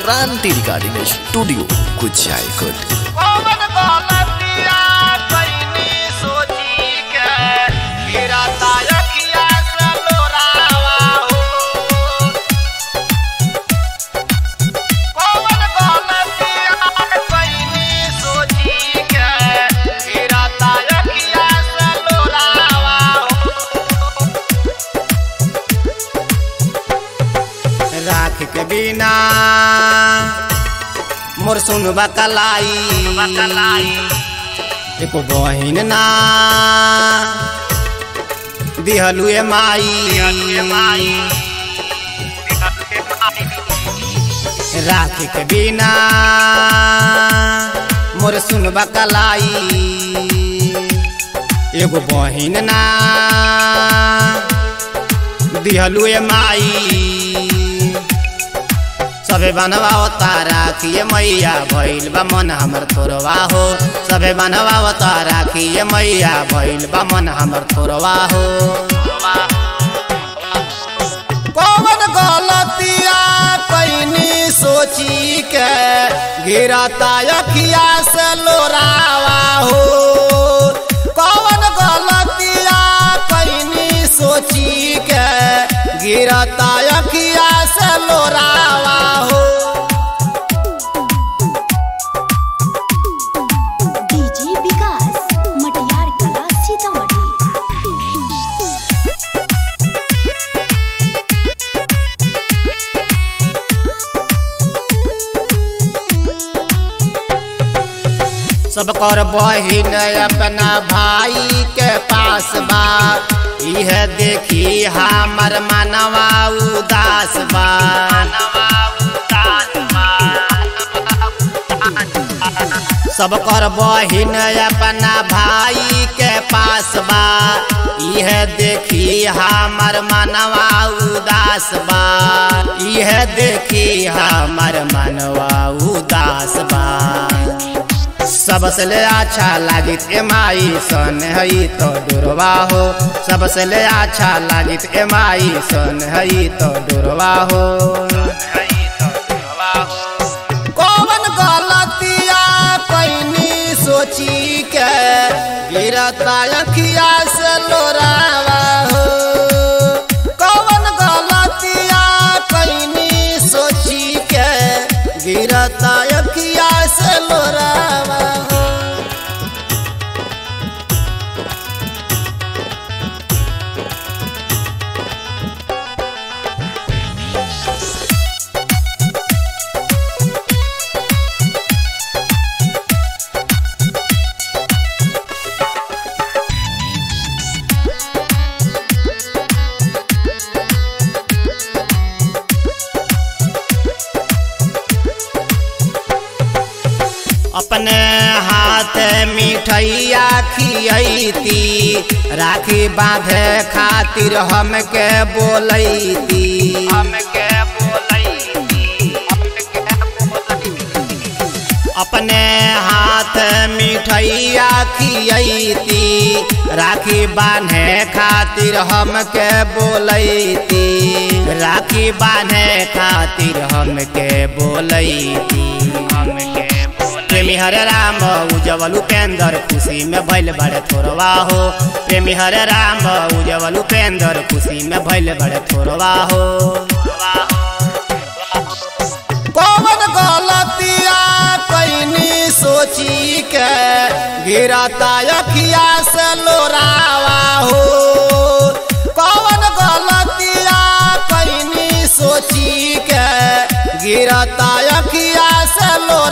क्रांति recording studio Kuchaikot कौन गलतिया कइनी सोची के गिरता अखिया से लोरावा हो कौन गलतिया कइनी सोची के गिरता अखिया से लोरावा हो राख के बिना मोर सुनबा कलाई एको बहिन ना दिहलु ए माई राख के बिना मोर सुनबा कलाई एगो बहिन ना दिहलु ए माई सबे बनवाओ तारा किए मैया भइल बा मन हमर थोरवा हो सबे बनवाओ तारा किए मैया भइल बा मन हमर थोरवा हो कौन गलतिया कइनी सोची के गिरता अखिया से लोरावा हो कौन गलतिया कइनी सोची के गिरता अखिया से लोरावा हो डीजे विकास मटियार कला सीतामढ़ी सब कर बहिन अपना भाई के पास बा इह देखी हमर मनवा उदास बा सब कर बहिन अपना भाई के पास बा इह देखी हमर मनवा उदास बा इह देखी हमर मनवा उदास बा सबसे ले अच्छा लागित एमाई सन हई तो डोरवा हो सबसे ले अच्छा लागित एमाई सन हई तो डोरवा हो कौन गलतिया कइनी सोची के गिरता अखिया से लोरावा हो कौन गलतिया कइनी सोची के गिरता अखिया से लोरावा हो अपने हाथ मिठैया खियती राखी बांधे खातिर हमके बोलैती हमके अपने हाथ मिठैया खियती राखी बांधे खातिर हमके बोलैती राखी बांधे खातिर हमके बोलैती हमके प्रेमी हरे राम उजवल उपेंद्र खुशी में भैल बड़े थोरवा हो प्रेमी हरे राम उजवल उपेंद्र खुशी में भैल बड़े थोरवा हो कौन गलतिया कइनी सोची के गिरता अखिया से लोरावा हो कौन गलतिया कइनी सोची के गिरता अखिया से लोरावा